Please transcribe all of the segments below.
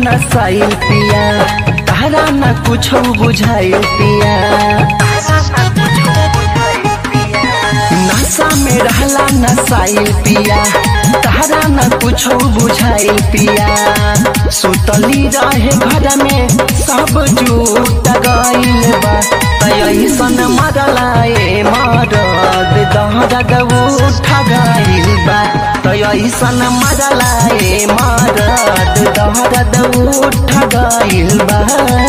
नसाइल पिया तारा न कुछ बुझाइल पिया नशा में रहला नसाइल पिया तारा न कुछ बुझाइल पिया सुतली रहे घर में सब जूट गइल बा तैसन मरलाए मरद दहरद उठ गइल बा तैसन मरलाए मरद दहरद उठ गइल बा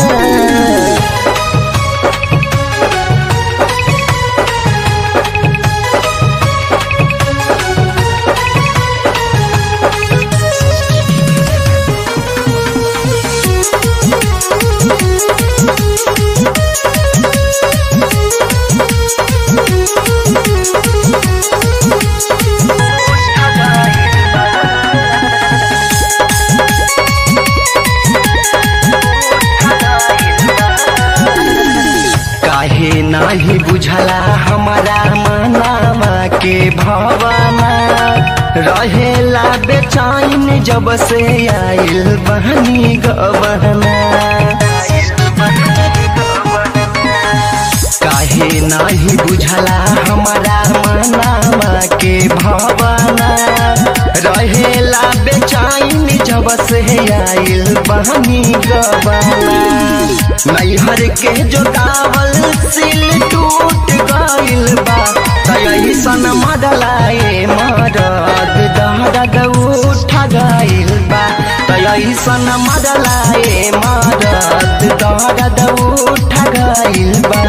काहे नाही बुझला हमारा मनावा के भवना रहेला बेचैन जब से आइल बहनी गवना काहे नाही बुझला हमारा मनावा के भवना रहेला बेचैन जब से आइल बहनी गवना नैहर के जोतावल सिल टूट गइल बा तैसन मडलाए मरद दहरद उठ गइल बा तैसन मडलाए मरद दहरद उठ गइल बा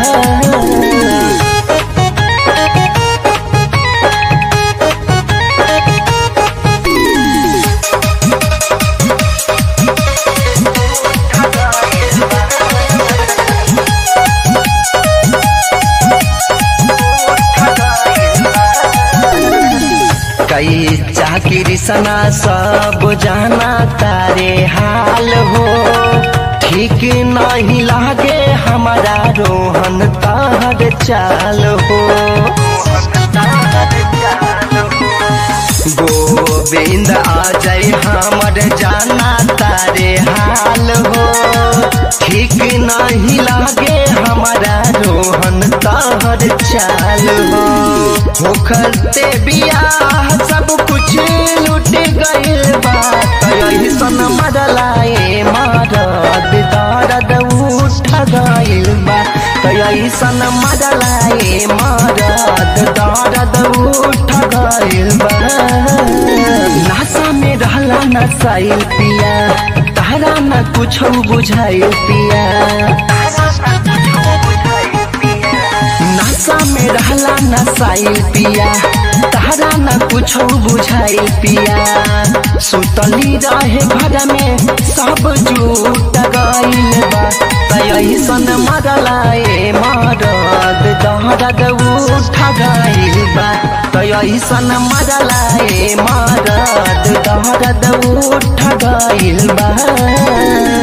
कई चाकरी सना सब जाना तारे हाल हो ठीक नहीं लागे हमारा रोहन तार चाल हो गोविंद आ जाए हमर जाना तारे हाल हो ठीक नहीं लागे हमारा रोहन तार चाल हो होखते बियाह सब कुछ लुट गइल बा तैसन मरलाए मरद दर्द उठ गइल बा तैसन मरलाए मरद दर्द उठ गइल बा नशा में रहला नसाइल पिया तारा न कुछ बुझाइल पिया नशा में रहला नसाइल पिया तारा न कुछ बुझाइल पिया सुतली रहे घर में सब जूट गइल बा तैसन मरलाए मरद दहरद उठ गइल बा तैसन मरलाए मरद दहरद उठ गइल बा